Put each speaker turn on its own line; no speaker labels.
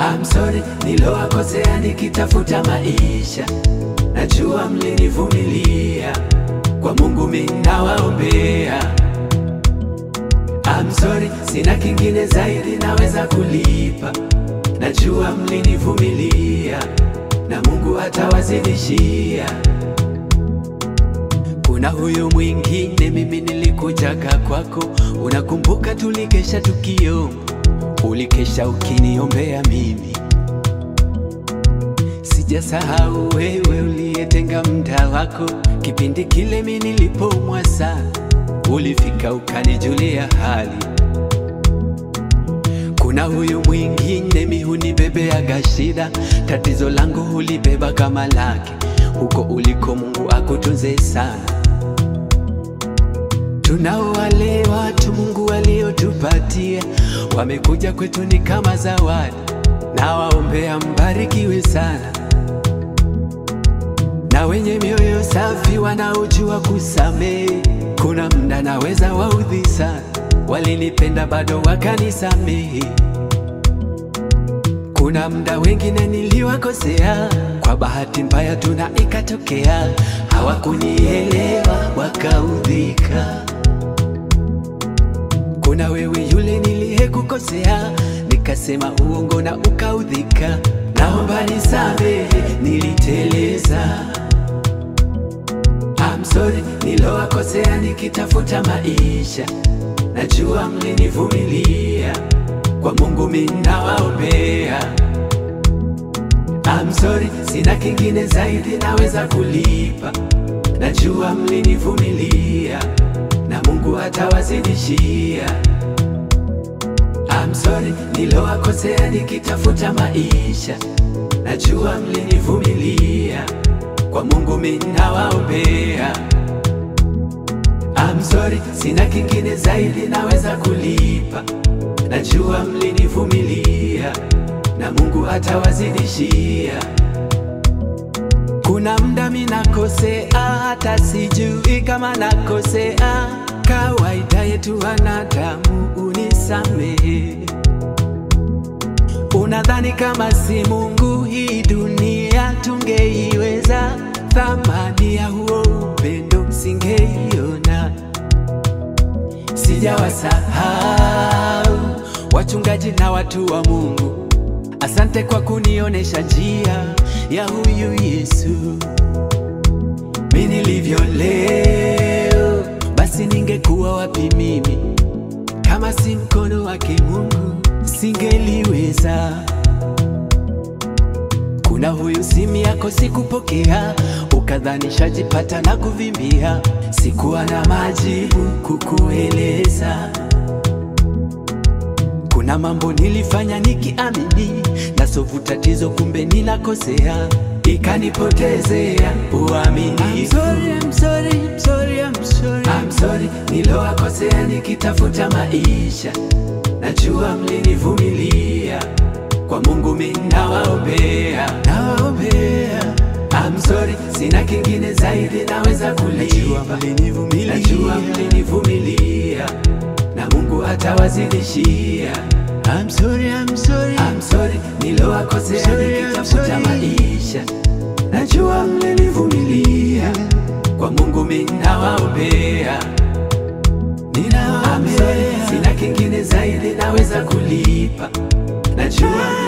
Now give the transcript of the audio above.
I'm sorry nilowakosea nikitafuta maisha, najua mlinivumilia, kwa Mungu mimi nawaombea. I'm sorry sina kingine zaidi naweza kulipa, najua mlinivumilia na Mungu atawazidishia. Kuna huyu mwingine, mimi nilikujaga kwako, unakumbuka tulikesha tukio, ulikesha ukiniombea mimi. Sijasahau wewe uliyetenga muda wako, kipindi kile mimi nilipoumwa sana, ulifika ukanijulia hali. Kuna huyu mwingine, mi hunibebeaga shida, tatizo langu hulibeba kama lake, huko uliko Mungu akutunze sana. Tunao wale watu Mungu waliotupatia, wamekuja kwetu ni kama zawadi, na waombea mbarikiwe sana, na wenye mioyo safi wanaojua kusamehe. Kuna mda naweza waudhi sana, walinipenda bado wakanisamehe. Kuna mda wengine niliwakosea, kwa bahati mbaya tuna ikatokea, hawakunielewa wakaudhika. Kuna wewe yule niliyekukosea, nikasema uongo na ukaudhika, naomba nisamehe, niliteleza. I'm sorry nilowakosea nikitafuta maisha, najua mlinivumilia, kwa Mungu mimi nawaombea. I'm sorry sina kingine zaidi naweza kulipa, najua mlinivumilia na Mungu atawazidishia. I'm sorry nilowakosea nikitafuta maisha, najua mlinivumilia, kwa Mungu mimi nawaombea. I'm sorry sina kingine zaidi naweza kulipa, najua mlinivumilia na Mungu atawazidishia. Kuna mda mi nakosea, hata sijui kama nakosea. Kawaida yetu wanadamu, unisamehe. Unadhani kama si Mungu hii dunia tungeiweza? Thamani ya huo upendo singeiona. Sijawasahau wachungaji na watu wa Mungu, asante kwa kunionesha njia ya huyu Yesu. Mi nilivyo leo, basi ningekuwa wapi mimi kama si mkono wake Mungu singeliweza. Kuna huyu simu yako sikupokea, ukadhani shajipata na kuvimbia, sikuwa na majibu kukueleza. Kuna mambo nilifanya nikiamini nasovu tatizo, kumbe ninakosea, ikanipotezea uaminifu. I'm sorry, I'm sorry, I'm sorry, I'm sorry. I'm sorry nilowakosea nikitafuta maisha, najua mlinivumilia, kwa Mungu mimi nawaombea, nawaombea. I'm sorry sina kingine zaidi naweza kulipa, mlinivumilia, najua mlinivumilia na Mungu atawazidishia. I'm sorry, I'm sorry, I'm sorry nilowakosea nikitafuta maisha, najua mlinivumilia, kwa Mungu mimi nawaombea, ninawaombea. Sina kingine zaidi naweza kulipa, najua